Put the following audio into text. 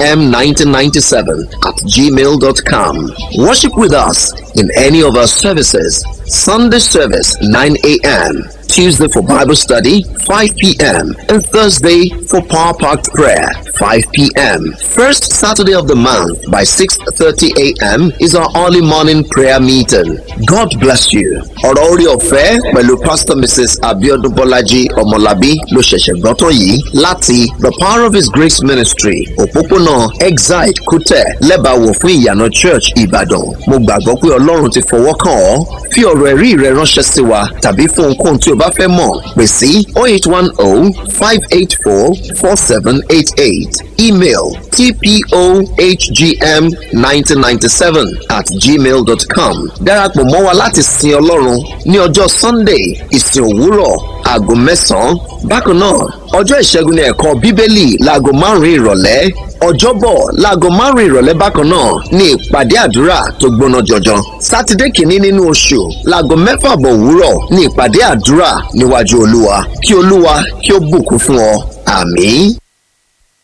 fpm1997 at gmail.com. Worship with us in any of our services. Sunday service 9 a.m. Tuesday for Bible study 5 p.m. and Thursday for power packed prayer 5 p.m. First Saturday of the month by 6:30 a.m. is our early morning prayer meeting. God bless you. Ọ̀rọ̀ orí ọ̀fẹ́ pẹ̀lú Pastor Mrs. Abiodun Bọ́lájí Ọmọlábí ló ṣẹ̀ṣẹ̀ gbọ́ tán yìí láti The Power of His Grace Ministry òpópónà Exide Kútẹ̀ lẹ́bàáwò fún ìyànà Church Ìbàdàn. Mo gbàgbọ́ pé Ọlọ́run ti fọwọ́ kàn ọ́. Fi ọ̀rọ̀ ẹ̀rí rẹ ránṣẹ́ sí wa tàbí fún ohunkóhun tí o bá fẹ́ mọ̀ pè sí 0810 584 4788 email tpohgm1997 at gmail.com darapọ̀ mọ́ wa láti sin ọlọ́run ní ọjọ́ sunday ìsìn òwúrọ̀ aago mẹ́sàn-án bákan náà ọjọ́ ìṣẹ́gun ní ẹ̀kọ́ bíbélì láago márùn-ún ìrọ̀lẹ́ ọjọ́bọ̀ láago márùn-ún ìrọ̀lẹ́ bákan náà ní ìpàdé àdúrà tó gbóná jọjọ sátidé kìíní nínú oṣù láago mẹ́fà bọ̀ òwúrọ̀ ní ìpàdé àdúrà níwájú olúwa kí olúwa kí ó bùkún fún ọ àmín.